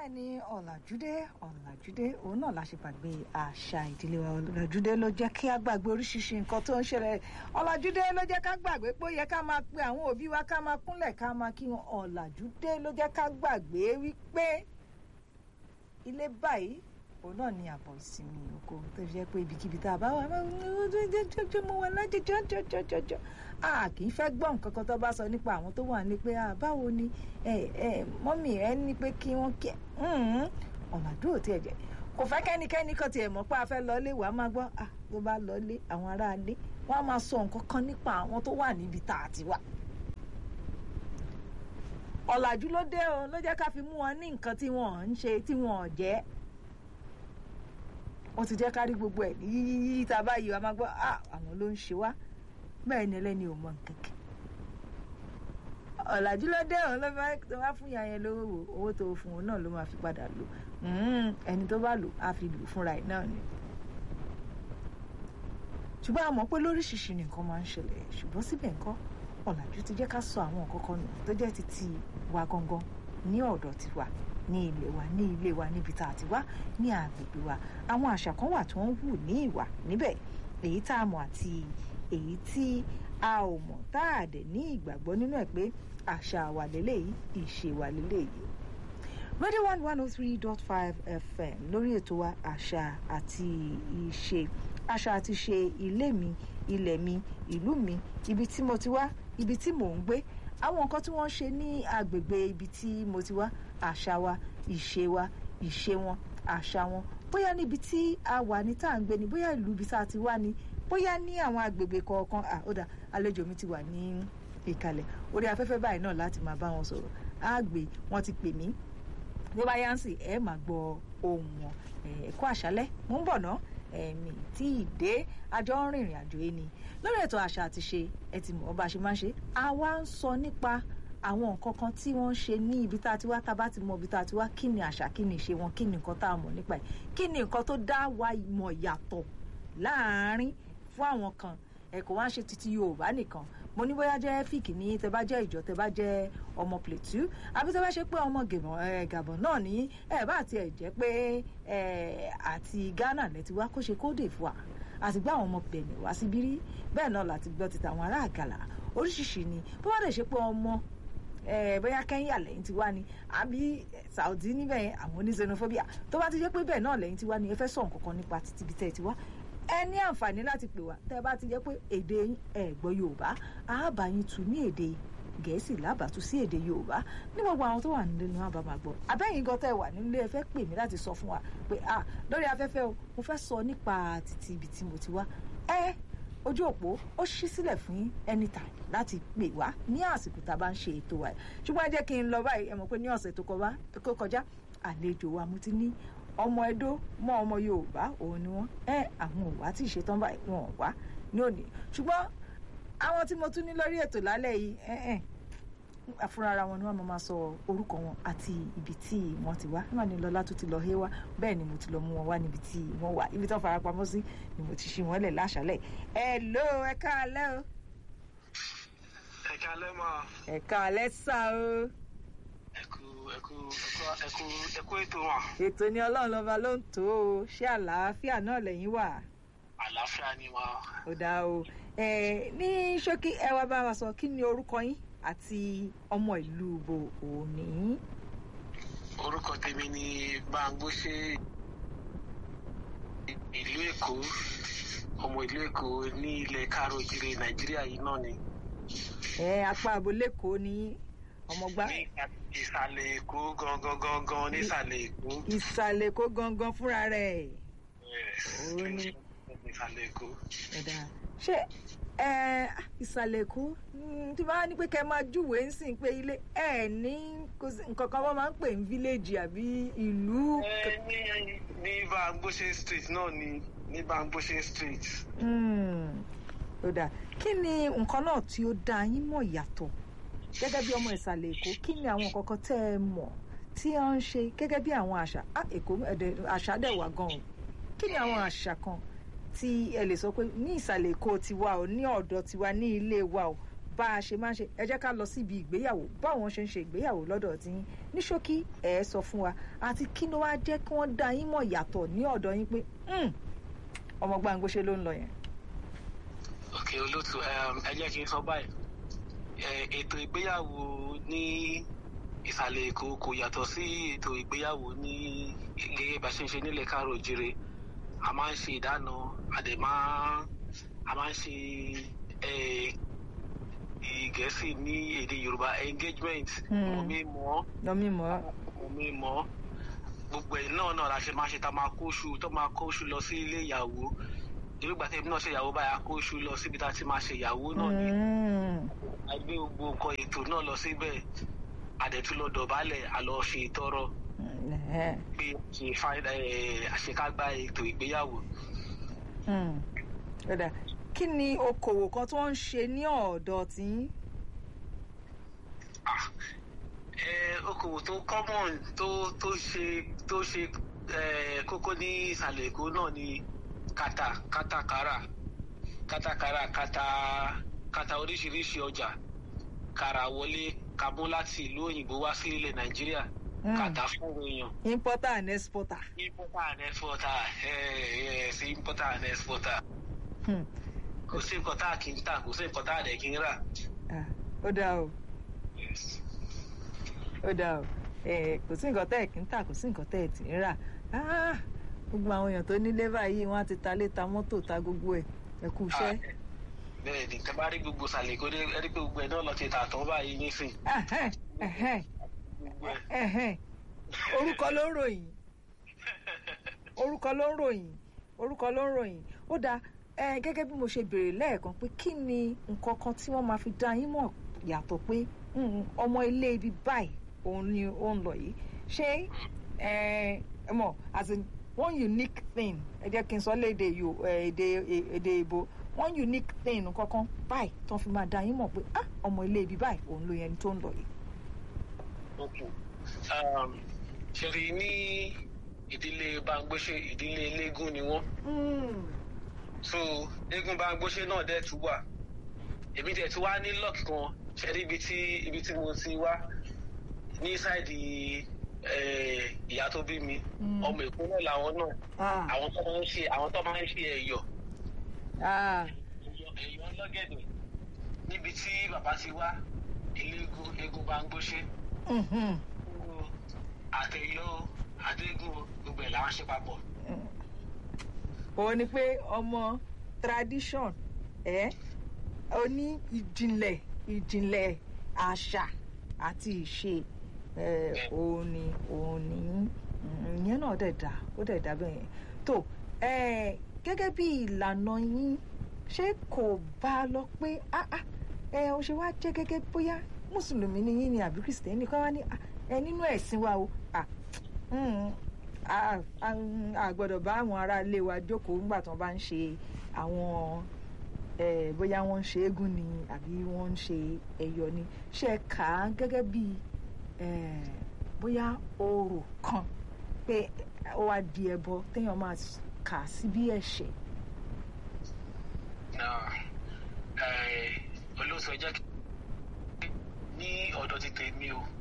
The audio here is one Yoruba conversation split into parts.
bẹ́ẹ̀ni ọ̀làjúdé ọ̀làjúdé òun náà la ṣe gbàgbé àṣà ìdílé wa ọ̀làjúdé ló jẹ́ kí á gbàgbé oríṣiríṣi nǹkan tó ń ṣẹlẹ̀ ọ̀làjúdé ló jẹ́ ká gbàgbé pé ó yẹ ká máa pe àwọn òbí wa ká máa kúnlẹ̀ ká máa kí wọn ọ̀làjúdé ló jẹ́ ká gbàgbé wípé ilé báyìí òun náà ni àbọ̀ ìsinmi oko tó fi jẹ́ pé ibikíbi tá a bá wà jọjọjọjọ mo wà lájọjọjọjọjọ a kì í fẹ́ gbọ́ nǹkan kan tó bá sọ nípa àwọn tó wà ní pé báwo ni mọ́mì ẹ ní pé kí wọ́n kí ọ̀làdúró tí ẹ jẹ́ kò fẹ́ kẹ́nikẹ́ni kan tiẹ̀ mọ̀ pé a fẹ́ lọlé wàá máa gbọ́ tó bá lọlé àwọn aráalé wọ́n á máa sọ nǹkan kan nípa àwọn tó wà níbi tá a ti wà ọ̀làjú ló dé o ló jẹ́ ká fi mú wọn ní nǹkan tí wọ́n ń ṣe tí wọ́n jẹ́ wọ́n ti jẹ́ ká rí gbogbo ẹ̀ yíyí tá a bá yí wa máa gbọ́ àwọn ló ń ṣe wá bẹ́ẹ̀ ni ẹlẹ́ni ò mọ nǹkan kan ọ̀làjú ló dé òun ló fẹ́ wá fún ìyá yẹn lówó wò owó tó fún òun náà ló máa fi padà lò ẹni tó bá lò á fi lò fúnra ẹ̀ náà ni ṣùgbọ́n a mọ̀ pé lóríṣiríṣi nǹkan máa ń ṣẹlẹ̀ ṣùgbọ́n síbẹ̀ ńkọ́ ọ̀làjú ti jẹ́ ká sọ àwọn nǹkan kan nù tó jẹ́ ti ti wa gangan ní ọ̀dọ̀ tiwa ní ilé wa ní ilé wa níbi tá a ti wá ní agbègbè wa àwọn àṣà kan wà tó ń hù ní ìwà níbẹ̀ èyí tá a mọ̀ àti èyí tí a ò mọ̀ tá a dẹ̀ ní ìgbàgbọ́ nínú ẹ̀ pé àṣà wà lélẹ́yìí ìṣe wà lélẹ́yìí. radio one one oh three dot five fm lórí ètò wa àṣà àti ìṣe àṣà àti ìṣe ilé mi ilẹ̀ mi ìlú mi ibi tí mo ti wá ibi tí mò ń gbé àwọn nǹkan tí wọ́n ṣe ní agbègbè ibi tí mo ti wá àṣà wa ìṣe wa ìṣe wọn àṣà wọn bóyá níbi tí a wà ní tá à ń gbé ni bóyá ìlú ibi tá a ti wá ni bóyá ní àwọn agbègbè kọ̀ọ̀kan àódà àlejò mi ti wà ní ìkàlẹ̀ orí afẹ́fẹ́ báyìí náà láti máa bá wọn sọ̀rọ̀ àgbè wọn ti pè mí bí ó bá yá ń sìn ẹ máa gbọ́ ohùn wọn ẹ̀kọ́ àṣálẹ́ mò ń bọ̀ ná ẹ̀mí tí ì dé àjọ ń rìnrìn àjò yìí ni lórí ètò àṣà àti ṣe ẹ ti mọ̀ bá a ṣe máa ń ṣe àwa ń sọ nípa àwọn nǹkan kan tí wọ́n ń ṣe ní ibi tá a ti wá tá a bá ti mọ ibi tá a ti wá kí ni àṣà kí ni ìṣe wọn kí ni nǹkan tá a mọ̀ nípa ẹ̀ kí ni nǹkan tó dá wa mọ̀ yàtọ̀ láàárín fún àwọn kan ẹ kò wá ń ṣe títí yorùbá nìkan mo ní bóyá jẹ́ fíìkì ní tẹ bá jẹ́ ìjọ tẹ bá jẹ́ ọmọ plateau àbí tẹ bá ṣe pé ọmọ gàbọ̀n náà ní ẹ bá tiẹ̀ jẹ́ pé àti ghana lẹ ti wá kó ṣe kódè fún wa àti gbé àwọn ọmọ bẹ̀nẹ̀ wá síbí rí bẹ́ẹ̀ náà láti gbọ́ ti tàwọn ará àgàlà oríṣiríṣi ni bó bá dẹ̀ ṣe pé ọmọ bóyá kẹ́ńyà lẹ́yìn ti wá ni àbí saudi níbẹ̀ yẹn àwọn oní xenophobia tó bá ti jẹ́ pé bẹ́ẹ̀ náà lẹ́yìn ti wá ni ẹ fẹ́ sọ nǹkan kan nípa títí bí tẹ́ ẹ ti wá ẹ ní àǹfààní láti pè wá tẹ́ ẹ bá ti jẹ́ pé èdè ẹ gbọ́ yorùbá àábà yín tu ní èdè gẹ̀ẹ́sì lábàtú sí èdè yorùbá ní gbogbo àwọn tó wà nílé ni wọ́n bá máa gbọ́ abẹ́yìn gan tẹ́ ẹ wà nílé ẹ fẹ́ pè mí láti sọ fún wa pé ah lórí afẹ́fẹ́ o mo fẹ́ sọ nípa títí ibi tí mo ti wá ẹ ojú òpó ó ṣí sílẹ̀ fún anytime láti pè wá ní àsìkò tá a bá ń ṣe ètò wa ṣùgbọ́n ẹ jẹ́ kí n lọ báyìí ẹ mọ̀ pé ní ọ̀sẹ̀ tó kọjá àlejò wa mo ti ní ọmọ Ẹdó mọ ọmọ Yorùbá òun ni wọn ẹ àwọn ò wá tí ì ṣetán báyìí wọn ò wá ní òní ṣùgbọ́n àwọn tí mo tún ní lórí ètò lálẹ́ yìí ẹ ẹ àfúrára wọn ni wọn máa sọ orúkọ wọn àti ibi tí wọn ti wá nígbà ní lọlá tó ti lọ hé wá bẹ́ẹ̀ ni mo ti lọ mú wọn wá níbi tí wọn wà ibi tó fara pamọ́ sí ni mo ti ṣí wọn lẹ̀ láṣálẹ̀ ẹ ló ẹ káalẹ́ o. ẹ káalẹ́ mọ́. ẹ káalẹ́ sá o. ẹ kú ẹ kú ẹ kú ẹ kú ètò wọn. ètò ni ọlọ́run lọ́ba ló ń tó o ṣé àlàáfíà náà lẹ́yìn wà. àlàáfíà ni wọn. ó dáa o ní ṣókí ẹ wá bá wa sọ kí ni orúkọ yín àti ọmọ ìlú bo òní. orúkọ tèmi ni Bámgbóṣé ìlú Èkó ọmọ ìlú Èkó ní ilẹ̀ káàrọ̀-òjìrè Nàìjíríà yìí náà ni. ẹ apá àbólé kò ní ọmọgbá. ní ìsàlẹ̀ Èkó gangan gangan nísàlẹ̀ Èkó. ìsàlẹ̀ Èkó gangan fúnra rẹ̀. ó ní ìsàlẹ̀ Èkó. ṣé ìsàlẹ̀ Èkó tí bá ní pé kẹ́ máa júwèé ń sìn pé ilé ẹ̀ ní nǹkan kan wọ́n máa ń pè ní fíléèjì àbí ìlú. ní ní Bámgbóṣé street náà ni ní Bámgbóṣé street. ó dà kí ni nǹkan náà tí ó dá yín mọ̀ yàtọ̀ gẹ́gẹ́ bí ọmọ ìsàlẹ̀ Èkó kí ni àwọn nǹkan kan tẹ́ ẹ mọ̀ tí wọ́n ń ṣe gẹ́gẹ́ bí àwọn àṣà Èkó àṣà dẹ̀ wà gan-an kí ni àwọn àṣà kan tí ẹ lè sọ pé ní ìsàlẹ̀ Èkó tiwa o ní ọ̀dọ̀ tiwa ní ilé wa o bá a ṣe máa ń ṣe ẹ jẹ́ ká lọ síbi ìgbéyàwó báwọn ṣe ń ṣe ìgbéyàwó lọ́dọ̀ tí yín ní ṣókí ẹ sọ fún wa àti kí ló wá jẹ́ kí wọ́n dá yín mọ̀ yàtọ̀ ní ọ̀dọ̀ yín pé ọmọ Gbáǹgbóṣe ló ń lọ yẹn. ok olóòtú ẹ jẹ́ kí n sọ báyìí ètò ìgbéyàwó ní ìsàlẹ̀ èkó kò yàtọ̀ sí ètò ìgbéyàwó ní gẹ́gẹ́ bá ṣe ń ṣe nílẹ̀ káàrọ̀ òjìrè a máa ń ṣe ìdáná a dẹ̀ máa a máa ń ṣe gẹ̀ẹ́sì ní èdè yorùbá engagement mọ̀ mi mọ̀ lọ mí mọ̀ mọ̀ mi mọ̀ gbogbo ẹ̀ náà náà la ṣe máa ṣe tá máa kó oṣù tó máa kó oṣù lọ sí ilé ìyàwó irúgbà tẹ́lẹ̀ náà ṣe ìyàwó báyà kó oṣù lọ síbi tá a ti máa ṣe ìyàwó náà ni a gbé gbogbo nǹkan ètò náà lọ síbẹ̀ àdẹ̀tún lọ dọ̀bálẹ̀ àlọ́ ṣe ìtọrọ pé ṣe àṣekágbá ètò ìgbéyàwó. kí ni okòwò kan tí wọ́n ń ṣe ní ọ̀dọ̀ tí yín. okòwò tó common tó tó ṣe tó ṣe kókó ní ìsàlẹ̀ èkó náà ni kàtà kátàkárà kátàkárà kàtà kàtà oríṣiríṣi ọjà kàrà wọlé kabó láti ìlú òyìnbó wá sí ilẹ̀ nàìjíríà kàtà fún èèyàn. importer and exporter. importer and exporter yes importer and exporter. kò sí nǹkan tá a kì í tà kò sí nǹkan tá a dẹ̀ kì í rà. ó dáa o ó dáa o kò sí nǹkan tẹ́ ẹ̀ kì í tà kò sí nǹkan tẹ́ ẹ̀ tì í rà gbogbo àwọn èèyàn tó nílé báyìí wọ́n á ti ta lé ta mọ́tò ta gbogbo ẹ̀ ẹ kú iṣẹ́. bẹ́ẹ̀ ni tẹ́ bá rí gbogbo sàlẹ̀ kó rí pé gbogbo ẹ̀ náà lọ ti tà tán báyìí nísìn. orúkọ ló ń ròyìn orúkọ ló ń ròyìn orúkọ ló ń ròyìn ó dáa gẹ́gẹ́ bí mo ṣe béèrè lẹ́ẹ̀kan pé kí ni nǹkan kan tí wọ́n máa fi dá yín mọ̀ yàtọ̀ pé ọmọ ilé ibi báyìí òun ni ó ń lọ yìí ṣé ẹ mọ̀ as in one unique thing ẹ jẹ́ kí n sọ léde èdè èdè ìbò one unique thing kankan báyìí tó fi máa dá yín mọ̀ pé ah ọmọ ilé ibi báyìí òun ló yẹn tó ń lọ yìí. ṣèrí ní ìdílé Bámgbóṣe ìdílé eléégún ni wọ́n so eégún Bámgbóṣe náà dẹ̀ tún wà èmi dẹ̀ tún wá ní luck kan ṣẹ́rí ibi tí ibi tí mo ti wá ní sáìdì ìyá tó bí mi ọmọ èkó náà làwọn náà àwọn tó máa ń ṣe àwọn tó máa ń ṣe ẹ̀yọ̀ ẹ̀yọ̀ ọlọ́gẹ̀dẹ̀ níbi tí bàbá ti wá eléégún eégún Bámgbóṣe àtẹ̀yọ̀ àdégún gbogbo ẹ̀ làwọn ṣe papọ̀. òun ni pé ọmọ tradition ẹ oní ìjìnlẹ̀ ìjìnlẹ̀ àṣà àti ìṣe òun ni òun ni ìyẹn náà dẹ̀ dá ó dẹ̀ dá bẹ́ẹ̀ yẹn tó gẹ́gẹ́ bí ìlànà yín ṣé kò bá a lọ pé ẹ ọ ṣe wá jẹ́ gẹ́gẹ́ bóyá mùsùlùmí ni yín ni àbí kìrìsìtẹ́nì kan wá ní ẹ nínú ẹ̀sìn wa o a gbọ́dọ̀ bá àwọn ará ilé wa jókòó nígbà tí wọ́n bá ń ṣe àwọn bóyá wọ́n ń ṣe eégún ni àbí wọ́n ń ṣe ẹ̀yọ̀ ni ṣe kà á gẹ́gẹ́ bí bóyá orò kan pé ó wá di ẹbọ téèyàn máa kà sí bí ẹ̀ṣẹ̀. olóòtú ẹ jẹ́ kí ní ọ̀dọ̀ ti tèmi o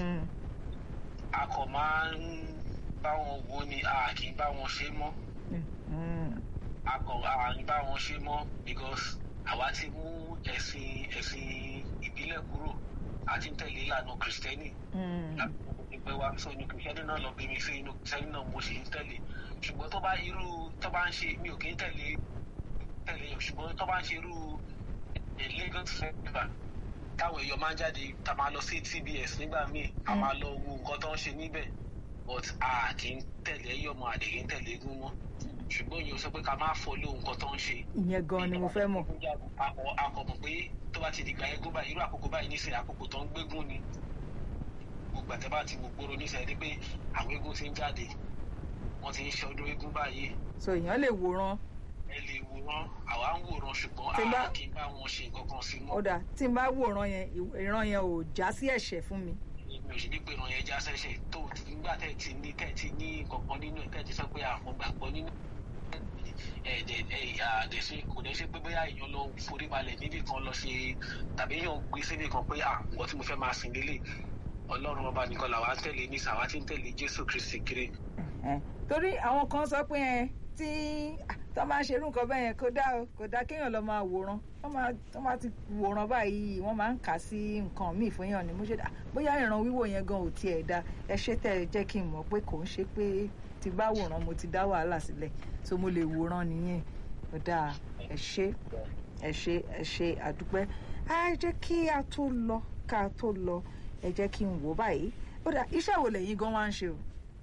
a kò máa ń bá wọn wo ni a kì í bá wọn ṣe mọ́ a kò a ń bá wọn ṣe mọ́ because àwa ti mú ẹ̀sìn ẹ̀sìn ìbílẹ̀ kúrò àti ń tẹ̀lé ìlànà kìrìsìtẹ́nì ìpè wa sọ inú kìrìsìtẹ́nì náà lọ bí mi sí inú kìrìsìtẹ́nì náà mo sì ń tẹ̀lé ṣùgbọ́n tó bá irú tó bá ń ṣe mi ò kì í tẹ̀lé tẹ̀lé ṣùgbọ́n tó bá ń ṣe irú Lagos festival táwọn èèyàn máa ń jáde tá a máa lọ sí TBS nígbà míì a máa lọ wo nǹkan tó ń ṣe níbẹ̀ but a kì í tẹ̀lé ẹ̀yọ̀mọ̀ àdè kì í tẹ̀lé eégún mọ́ ṣùgbọ́n èèyàn sọ pé ká máa fọ́ lóhun nǹkan tó ń ṣe. ìyẹn gan ni mo fẹ́ mọ̀. akọ̀mọ̀ pé tó bá ti dìgbà eégún báyìí irú àkókò báyìí nísìnyí àkókò tó ń gbégún ni gbogbo àtẹ bá ti gbogbooro nísìnyí pé àwọn eégún ti ń jáde wọ́n ti ń ṣe ọdún eégún báyìí. so èèyàn lè wòran. ẹ lè wòran àwa ń wòran ṣùgbọ́n a kì í bá wọn ṣe nǹkan kan sí mọ́. ó dà tí n bá wòran yẹn ìran yẹn ò já sí ẹ̀ṣẹ̀ fún mi mi ò sì ní pé ìran yẹn já sẹ́sẹ̀ tó nígbà tẹ́ ti ní tẹ́ ti ní kankan nínú ẹ̀ tẹ́ ti sọ pé àwọn gbàgbọ́ nínú ẹ̀ẹ́dẹ̀ ẹ̀ẹ́dẹ̀ kò dẹ̀ ṣe pé bóyá èèyàn lọ forí balẹ̀ níbì kan lọ ṣe tàbí èèyàn gbé síbì kan pé à nǹkan tí mo fẹ́ máa sìn lélẹ̀ ọlọ́run ọba nìkan làwa ń tẹ̀lé ní sàwa tí ń tẹ̀lé jésù kristi kiri. torí àwọn kan sọ pé ẹ tí tó máa ń ṣerú nǹkan bẹ́ẹ̀ yẹn kó dá o kò dá kéèyàn lọ máa wòran wọ́n máa ti wòran báyìí wọ́n máa ń kà sí nǹkan míì fún yàn ni mo ṣe dá bóyá ìran wíwò yẹn gan ò tiẹ̀ dá ẹ ṣe tẹ̀ ẹ jẹ́ kí n mọ̀ pé kò ń ṣe pé tí bá wòran mo ti dá wàhálà sílẹ̀ so mo lè wòran nìyẹn ó dáa ẹ ṣe ẹ ṣe ẹ ṣe àdúpẹ́ á jẹ́ kí a tó lọ ká tó lọ ẹ jẹ́ kí n wò báyìí ó dà iṣẹ́ wo lẹ́yìn gan wá ń ṣe o.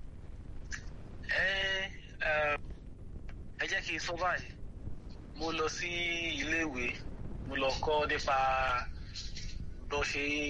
ẹ ẹ jẹ́ kí n sọ báyìí mo lọ sí iléèwé mo lọ kọ́ nípa bó ṣe